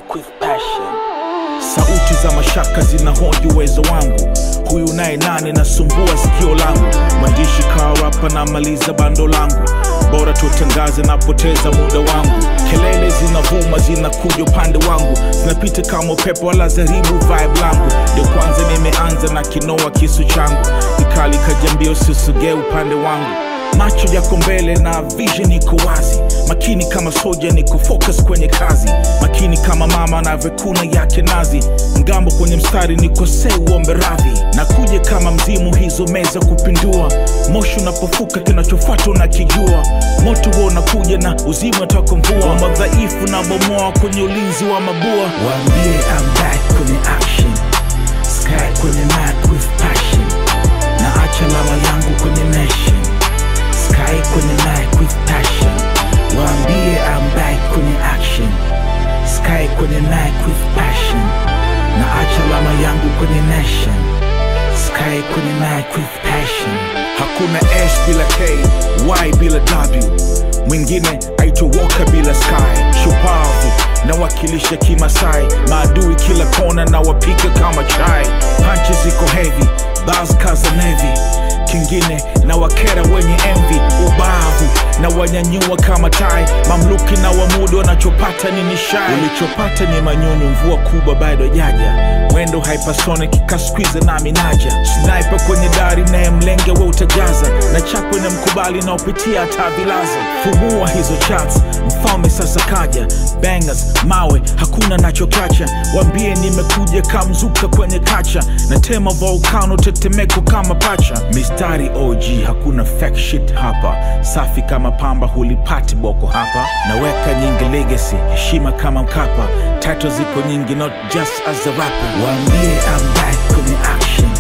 mic with passion. Sauti za mashaka zinahoji uwezo wangu, huyu naye nani nasumbua sikio langu. Mwandishi kawa rapa na maliza bando langu, bora tutangaze napoteza muda wangu. Kelele zinavuma zinakuja upande wangu, zinapita kama upepo wala zaribu vibe langu. Ndio kwanza nimeanza na kinoa kisu changu, kikali kajambia usisogee upande wangu macho yako mbele na vision iko wazi makini kama soja niko focus kwenye kazi makini kama mama anavyokuna yake nazi ngambo kwenye mstari nikosee uombe radhi na kuja kama mzimu hizo meza kupindua moshi unapofuka kinachofuata unakijua moto huo unakuja na uzimu ataka mvua madhaifu na bomoa kwenye ulinzi wa mabua Waambie I'm back kwenye action. Sky kwenye mic with passion. Na acha lama yangu kwenye nation. Sky kwenye mic with passion. Waambie I'm back kwenye action. Sky kwenye mic with passion. Na acha lama yangu kwenye nation. Sky kwenye mic with passion. hakuna s bila k y bila w mwingine aitowoka bila sky shupavu nawakilisha kimasai maadui kila kona na wapika kama chai panchi ziko hevi bas kaza nevi kingine na wakera wenye envi ubavu na wanyanyua kama tai mamluki na wamudu wanachopata ni nishai ulichopata ni manyunyu mvua kubwa bado jaja mwendo hypersonic kaskwiza nami naja sniper kwenye dari naye mlenge we utajaza na chapwe na mkubali naopitia hata vilaza fumua hizo chats mfalme sasa kaja bangers mawe hakuna nachokacha wambie nimekuja kamzuka kwenye kacha na tema volcano tetemeko kama pacha mistari og hakuna fake shit hapa safi kama pamba hulipati boko hapa naweka nyingi legacy heshima kama mkapa title ziko nyingi not just as a rapper Waambie I'm back kwenye action.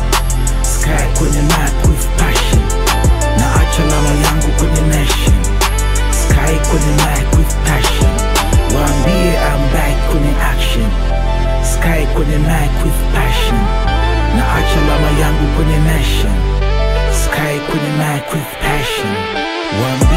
Sky kwenye mic with passion. Na acha lama yangu kwenye nation. Sky kwenye mic with passion. Waambie I'm back kwenye action. Sky kwenye mic with passion. Na acha lama yangu kwenye nation. Sky kwenye mic with passion. Waambie